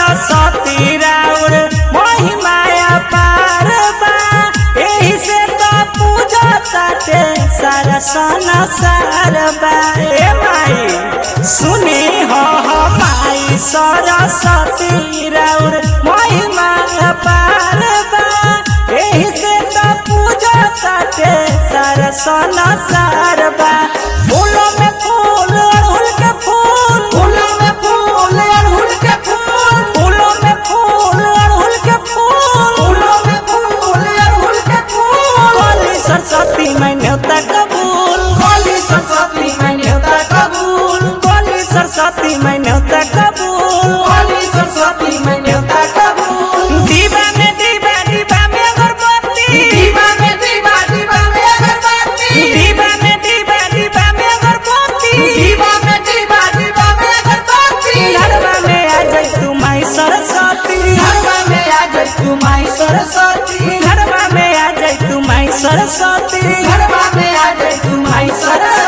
सरस्वती राउर महिमाया पार बा एही से तो पूजा ताटे सारा संसार बा ए माई सुनी हो हो माई सरस्वती राउर महिमाया पार बा एही से तो पूजा ताटे सारा संसार बा फूलों में फूल अड़हुल के फूल फूलों में फूल अड़हुल के फूल फूलों में फूल अड़हुल के फूल फूलों में फूल अड़हुल के फूल बोली सरस्वती मैं न्योता कबूल बोली सरस्वती मैं न्योता कबूल बोली सरस्वती मैं न्योता कबूल बोली सरस्वती मैं न्योता कबूल दीवा में दीवा दीवा में अगरबत्ती दीवा में दीवा दीवा में अगरबत्ती दीवा में दीवा दीवा में अगरबत्ती दीवा में दीवा दीवा में अगरबत्ती घरवा में आ जाई तू माई सरस्वती घरवा में आ जाए तू माई सरस्वती घरवा में आ जाई तू माई सरस्वती घरवा में आ जाए तू माई सरस्वती